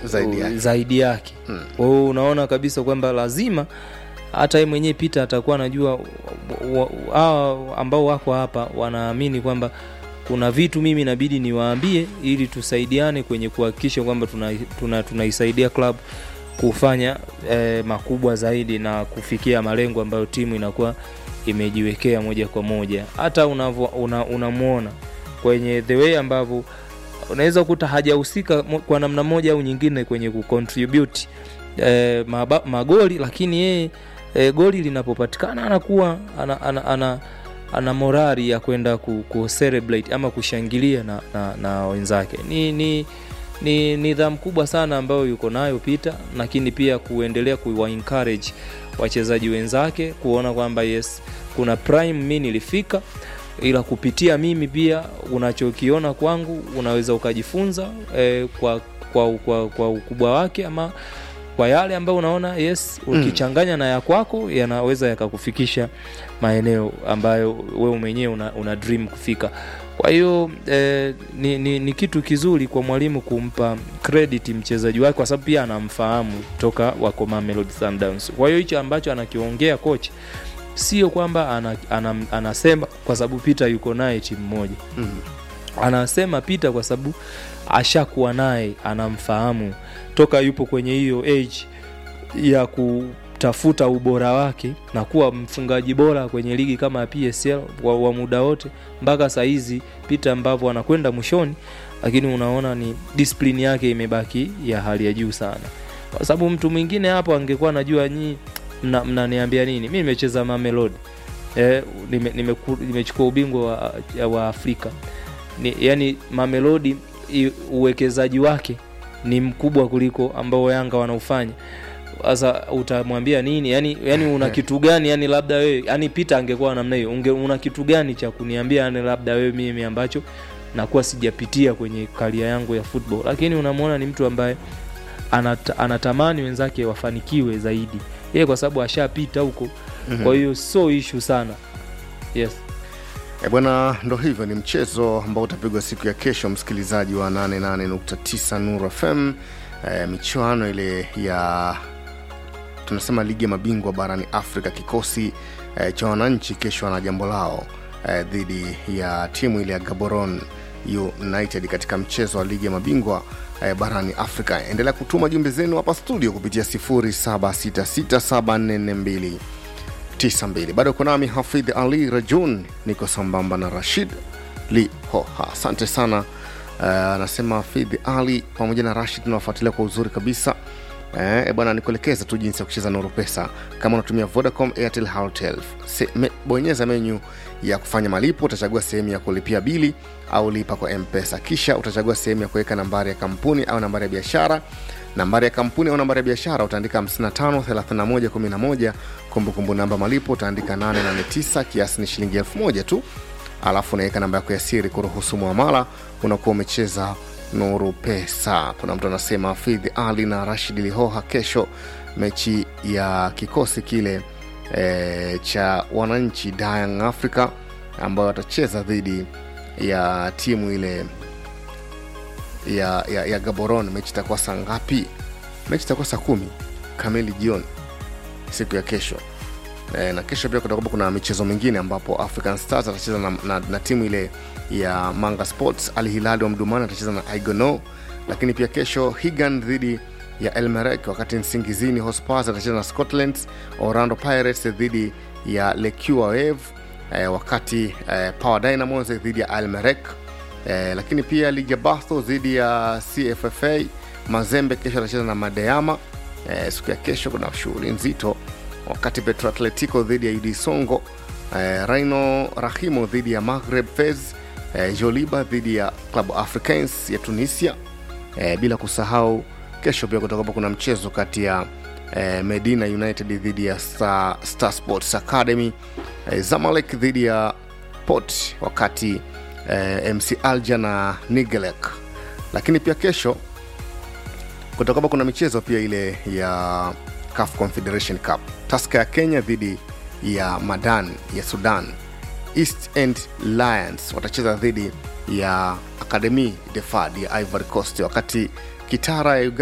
Zaidi yake. zaidi yake. Kwa hiyo unaona kabisa kwamba lazima hata yeye mwenyewe Peter atakuwa anajua wa- wa- hawa ambao wako hapa wanaamini kwamba kuna vitu mimi inabidi niwaambie ili tusaidiane kwenye kuhakikisha kwamba tunaisaidia tuna, tunaisaidia club kufanya eh, makubwa zaidi na kufikia malengo ambayo timu inakuwa imejiwekea moja kwa moja. Hata unavyo una, unamwona kwenye the way ambavyo unaweza kuta hajahusika mo- kwa namna moja au nyingine kwenye kucontribute eh, maba, magoli, lakini yeye eh, goli linapopatikana anakuwa ana, ana, ana, ana morali ya kwenda ku, ku celebrate ama kushangilia na, na, na wenzake. Ni, ni ni nidhamu kubwa sana ambayo yuko nayo Peter, lakini pia kuendelea kuwa encourage wachezaji wenzake kuona kwamba yes, kuna prime mi nilifika, ila kupitia mimi pia unachokiona kwangu unaweza ukajifunza eh, kwa, kwa, kwa, kwa ukubwa wake ama kwa yale ambayo unaona yes, ukichanganya na ya kwako yanaweza yakakufikisha maeneo ambayo wewe mwenyewe una, una dream kufika. Kwa hiyo eh, ni, ni, ni kitu kizuri kwa mwalimu kumpa credit mchezaji wake kwa sababu pia anamfahamu toka wako Mamelodi Sundowns. Kwa hiyo hicho ambacho anakiongea coach sio kwamba ana, ana, anasema kwa sababu Peter yuko naye timu moja anasema Peter kwa sababu ashakuwa naye, anamfahamu toka yupo kwenye hiyo age ya kutafuta ubora wake na kuwa mfungaji bora kwenye ligi kama ya PSL wa, wa muda wote mpaka saa hizi Peter ambavyo anakwenda mwishoni, lakini unaona ni discipline yake imebaki ya hali ya juu sana, kwa sababu mtu mwingine hapo angekuwa anajua nyi mna- mnaniambia nini, mi nimecheza Mamelodi eh, nime- nimeku- nimechukua ubingwa wa, wa Afrika ni, yani Mamelodi i- uwekezaji wake ni mkubwa kuliko ambao Yanga wanaufanya. Sasa utamwambia nini? Yani, yani una kitu gani? Yani labda wewe, yani Peter angekuwa namna hiyo, unge una kitu gani cha kuniambia yani labda wewe mimi ambacho nakuwa sijapitia kwenye karia yangu ya football, lakini unamwona ni mtu ambaye anata, anatamani wenzake wafanikiwe zaidi yeye, kwa sababu ashapita huko. Kwa hiyo so issue sana. Yes. E bwana, ndo hivyo, ni mchezo ambao utapigwa siku ya kesho, msikilizaji wa 88.9 Nuru FM. E, michuano ile ya tunasema ligi ya mabingwa barani Afrika, kikosi e, cha wananchi kesho wana jambo lao e, dhidi ya timu ile ya Gaborone United katika mchezo wa ligi ya mabingwa e, barani Afrika. Endelea kutuma jumbe zenu hapa studio kupitia 07667442 92 bado uko nami hafidh ali rajun niko sambamba na rashid lihoha asante sana Eh, anasema hafidh ali pamoja na rashid tunawafuatilia kwa uzuri kabisa Eh, e bwana nikuelekeza tu jinsi ya kucheza nuru pesa kama unatumia vodacom airtel halotel Se, me, bonyeza menyu ya kufanya malipo utachagua sehemu ya kulipia bili au lipa kwa mpesa kisha utachagua sehemu ya kuweka nambari ya kampuni au nambari ya biashara nambari ya kampuni au nambari ya biashara utaandika 553111 kumbukumbu namba malipo utaandika 889 kiasi ni shilingi 1000 tu alafu unaweka namba yako ya siri kuruhusu muamala unakuwa umecheza nuru pesa kuna mtu anasema hafidhi ali na rashid lihoha kesho mechi ya kikosi kile e, cha wananchi Young africa ambayo watacheza dhidi ya timu ile ya, ya, ya gaboron mechi itakuwa saa ngapi mechi itakuwa saa kumi kamili jioni siku ya kesho e, na kesho pia kutakuwa kuna michezo mingine ambapo african stars atacheza na, na, na timu ile ya manga sports al hilali wa mdumani atacheza na igono lakini pia kesho higan dhidi ya elmerek wakati nsingizini hospars atacheza na scotland orlando pirates dhidi ya lekua wave e, wakati e, power dynamos dhidi ya elmerek e, lakini pia ligi ya batho dhidi ya cffa mazembe kesho atacheza na madeama e, siku ya kesho kuna shughuli nzito wakati petro atletico dhidi ya ud songo eh, rhino rahimo dhidi ya maghreb fez eh, joliba dhidi ya club africans ya tunisia eh, bila kusahau kesho pia kutakuwa kuna mchezo kati ya eh, medina united dhidi ya star, star sports academy eh, zamalek dhidi ya port wakati eh, mc alja na nigelek lakini pia kesho kutakuwa kuna michezo pia ile ya CAF Confederation Cup. Taska ya Kenya dhidi ya Madan ya Sudan. East End Lions watacheza dhidi ya Academy de Fad ya Ivory Coast, wakati Kitara ya Uganda